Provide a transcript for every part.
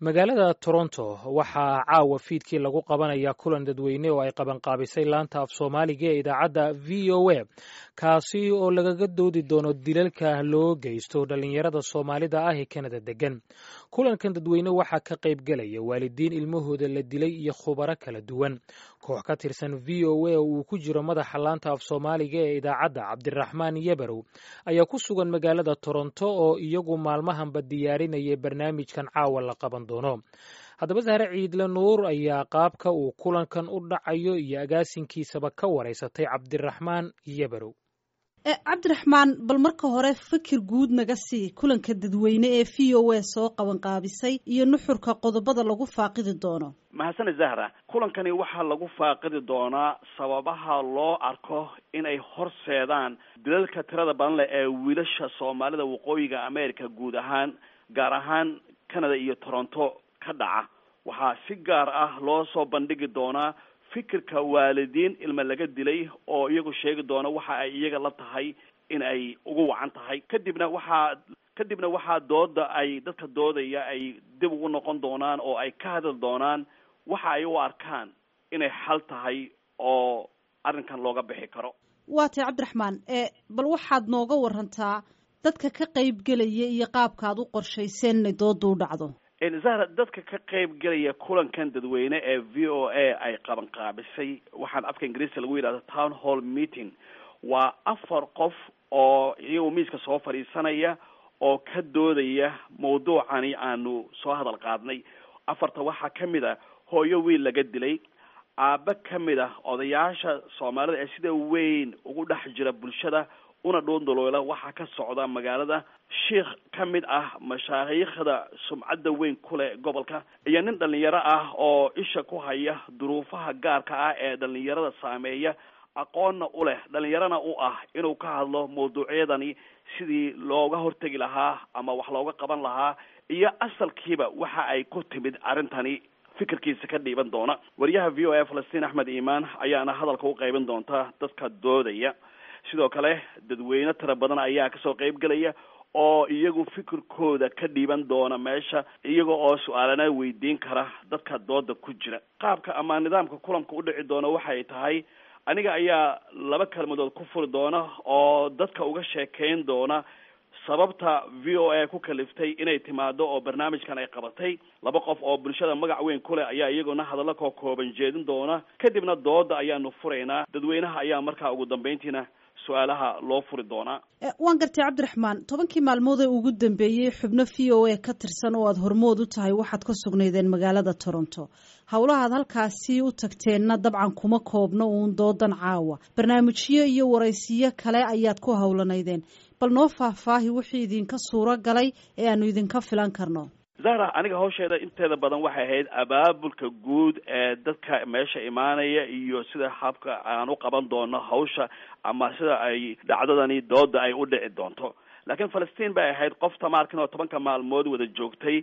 magaalada toronto waxaa caawa fiidkii lagu qabanayaa kulan dadweyne oo ay qabanqaabisay laanta af soomaaliga ee idaacadda v o a kaasi oo lagaga doodi doono dilalka loo geysto dhallinyarada soomaalida ah ee kanada degan kulankan dadweyne waxaa ka qayb gelaya waalidiin ilmahooda la dilay iyo khubaro kala duwan koox ka tirsan v o a oo uu ku jiro madaxa laanta af soomaaliga ee idaacadda cabdiraxmaan yebarow ayaa ku sugan magaalada toronto oo iyagu maalmahanba diyaarinaya barnaamijkan caawa la qaban doono haddaba sahre ciidle nuur ayaa qaabka uu kulankan u dhacayo iyo agaasinkiisaba ka wareysatay cabdiraxmaan yebarow cabdiraxmaan bal marka hore fikir guud naga sii kulanka dadweyne ee v o a soo qabanqaabisay iyo nuxurka qodobada lagu faaqidi doono mahadsane zahra kulankani waxaa lagu faaqidi doonaa sababaha loo arko inay horseedaan dilalka tirada badan leh ee wiilasha soomaalida waqooyiga america guud ahaan gaar ahaan canada iyo toronto ka dhaca waxaa si gaar ah loo soo bandhigi doonaa fikirka waalidiin ilma laga dilay oo iyagu sheegi doona waxa ay iyaga la tahay in ay ugu wacan tahay kadibna waxaa kadibna waxaa dooda ay dadka doodaya ay dib ugu noqon doonaan oo ay ka hadli doonaan waxa ay u arkaan inay xal tahay oo arrinkan looga bixi karo waa tay cabdiraxmaan bal waxaad nooga warantaa dadka ka qayb gelaya iyo qaabka ad u qorshayseen inay dooda u dhacdo zahra dadka ka qayb gelaya kulankan dadweyne ee v o a ay qabanqaabisay waxaan afka ingiriiska lagu yidhahdo town hall meeting waa afar qof oo iyagu miiska soo fadhiisanaya oo ka doodaya mawduucani aanu soo hadal qaadnay afarta waxaa ka mid a hooyo wiil laga dilay aaba ka mid ah odayaasha soomaalida ee sida weyn ugu dhex jira bulshada una dhoondoloola waxaa ka socda magaalada sheikh ka mid ah mashaayiikhda sumcadda weyn ku leh gobolka iyo nin dhalinyaro ah oo isha ku haya duruufaha gaarka ah ee dhalinyarada saameeya aqoonna u leh dhalinyarana u ah inuu ka hadlo mawduucyadani sidii looga hortegi lahaa ama wax looga qaban lahaa iyo asalkiiba waxa ay ku timid arrintani fikirkiisa ka dhiiban doona wariyaha v o a falastiin axmed iimaan ayaana hadalka u qaybin doonta dadka doodaya sidoo kale dadweyne tira badan ayaa kasoo qayb gelaya oo iyagu fikirkooda ka dhiiban doona meesha iyaga oo su-aalana weydiin kara dadka dooda ku jira qaabka ama nidaamka kulanka u dhici doona waxay tahay aniga ayaa laba kelmadood ku furi doona oo dadka uga sheekeyn doona sababta v o a ku kaliftay inay timaado oo barnaamijkan ay qabatay laba qof oo bulshada magac weyn ku leh ayaa iyaguna hadallo koo kooban jeedin doona kadibna dooda ayaanu furaynaa dadweynaha ayaa markaa ugu dambeyntiina su-aalaha loo furi doonaa waan gartay cabdiraxmaan tobankii maalmood ee ugu dambeeyey xubno v o a ka tirsan oo aada hormood u tahay waxaad ka sugnaydeen magaalada toronto howlahaad halkaasi u tagteenna dabcan kuma koobno uun doodan caawa barnaamijyo iyo waraysiyo kale ayaad ku howlanaydeen bal noo faahfaahi wixii idinka suuro galay ee aanu idinka filan karno zahra aniga hawsheeda inteeda badan waxay ahayd abaabulka guud ee dadka meesha imaanaya iyo sida habka aan u qaban doono hawsha ama sida ay dhacdadani dooda ay u dhici doonto laakiin falastiin bay ahayd qof tamaarkan oo tobanka maalmood wada joogtay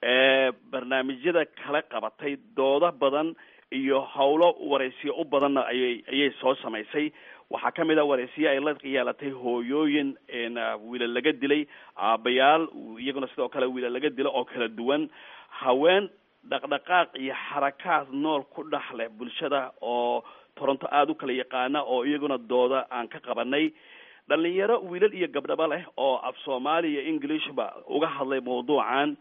ee barnaamijyada kala qabatay doodo badan iyo howlo waraysiyo u badanna ayay ayay soo samaysay waxaa ka mid a waraysiyo ay la yeelatay hooyooyin wiilal laga dilay aabayaal iyaguna sidoo kale wiilal laga dilo oo kala duwan haween dhaqdhaqaaq iyo xarakaad nool ku dhex leh bulshada oo toronto aada u kala yaqaana oo iyaguna dooda aan ka qabanay dhalinyaro wiilal iyo gabdhaba leh oo af soomaali iyo englishba uga hadlay mawduucan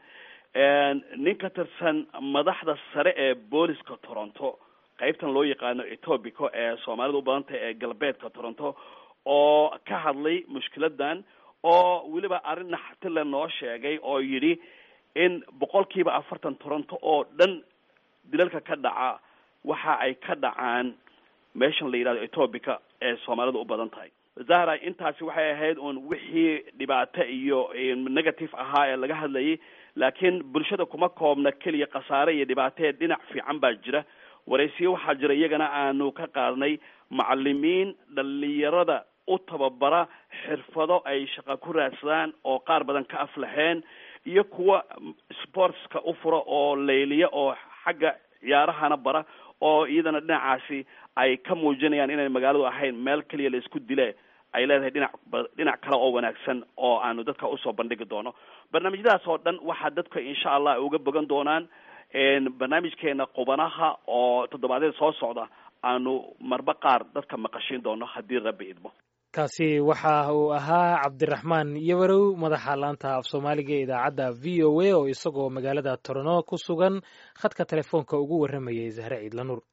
nin ka tirsan madaxda sare ee booliska toronto qaybtan loo yaqaano etobico ee soomaalida u badantah ee galbeedka toronto oo ka hadlay mushkiladan oo weliba arrin naxtile noo sheegay oo yidhi in boqolkiiba afartan toronto oo dhan dilalka ka dhaca waxa ay ka dhacaan meeshan la yidhahdo etobica ee soomaalida u badan tahay zahra intaasi waxay ahayd uun wixii dhibaato iyo negative ahaa ee laga hadlayay laakiin bulshada kuma koobna keliya khasaare iyo dhibaatee dhinac fiican baa jira waraysiyo waxaa jira iyagana aanu ka qaadnay macalimiin dhalinyarada u tababara xirfado ay shaqa ku raadsadaan oo qaar badan ka aflaxeen iyo kuwa sportska u fura oo layliya oo xagga ciyaarahana bara oo iyadana dhinacaasi ay ka muujinayaan inay magaaladu ahayn meel keliya la isku dile ay leedahay dhinac dhinac kale oo wanaagsan oo aanu dadka usoo bandhigi doono barnaamijyadaas oo dhan waxaa dadka insha allah ay uga bogan doonaan barnaamijkeena qubanaha oo toddobaadyada soo socda aanu marba qaar dadka maqashiin doono haddii rabbi idmo kaasi waxa uu ahaa cabdiraxmaan yabarow madaxa laanta af soomaaliga ee idaacadda v o a oo isagoo magaalada torno ku sugan khadka telefoonka ugu warramayay zahre ciidla nuur